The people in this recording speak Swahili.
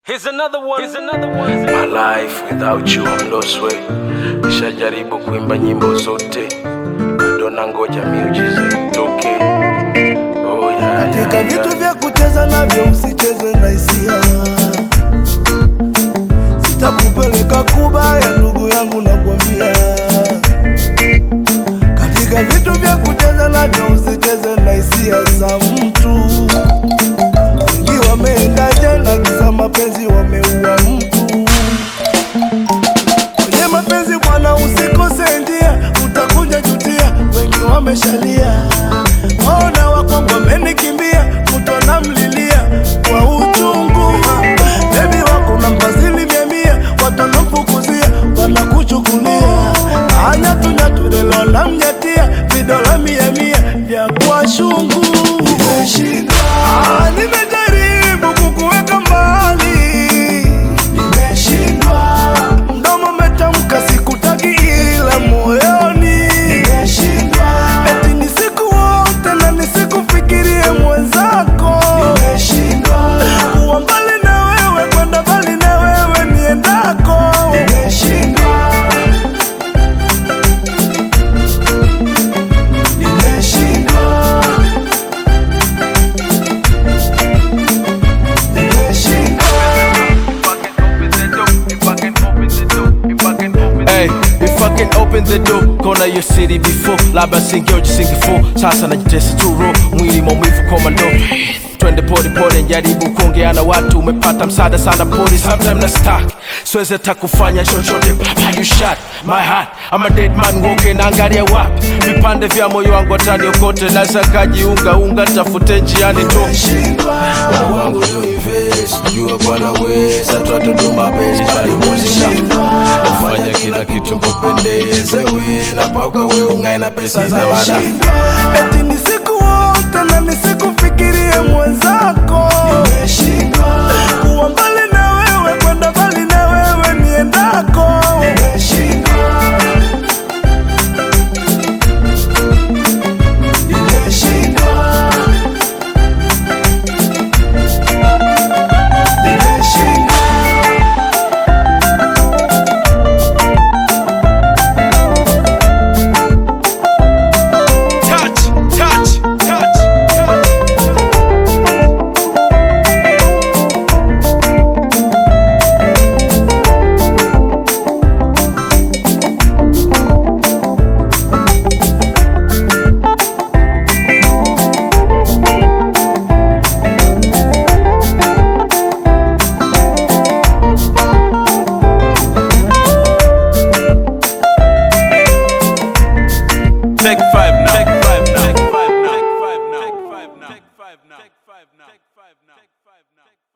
Here's another one. Here's another one. My life without you I'm lost way. Nishajaribu kuimba nyimbo zote, bado nangoja miujiza itoke. Oh, yeah, Katika yeah, vitu yeah. vya kucheza navyo usicheze na hisia. Sitakupeleka kubaya ndugu yangu nakwambia. Katika vitu vya kucheza navyo usicheze na hisia za mtu. Wengi wameenda jela kisa mapenzi wameua mtu. Kwenye mapenzi bwana, usikose njia, utakuja jutia. Wengi wameshalia, ona wakongo wamenikimbia, mtu anamlilia kwa uchungu. Bebi wako nampa asilimia mia, watu wanamfukuzia, wanakuchukulia anyatunyatu lelo namnyatia vidola mia mia vya kwa shungu. Ah, nimejaribu kukuweka mbali nimeshindwa. Mdomo umetamka sikutaki, ila moyoni nimeshindwa. Eti ni siku wote na nisikufikirie mwenzako, nimeshindwa. Kuwa mbali na wewe, kwenda mbali na wewe niendako, nimeshindwa. Nimeshindwa. Nimeshindwa. Hey, if I can open the door, kona your city before labda singeoji singefo sasa najitesa turo mwili maumivu komando twende pole pole njaribu kuongea na watu umepata msaada sana pori sometime na stuck siwezi hata kufanya chochote Baba, you shot my heart I'm a dead man woke naangalia wapi vipande vya moyo wangu ataniokote naweza kajiunga unga tafute njiani tu Moyo wangu you invest, jua bwana weza twatuduma bezi palimulisha nafanya kila kitu kupendeze we napauka we ungae na pesa za wana Eti ni siku wote na nisikufikirie mwenzako, nimeshindwa kuwa mbali na wewe, kwenda mbali na wewe niendako, nimeshindwa nimeshindwa nimeshindwa touch touch touch Take five now. Take five now. Take five now. Take five now. Take five now. Take five now. Take five now. Take five now.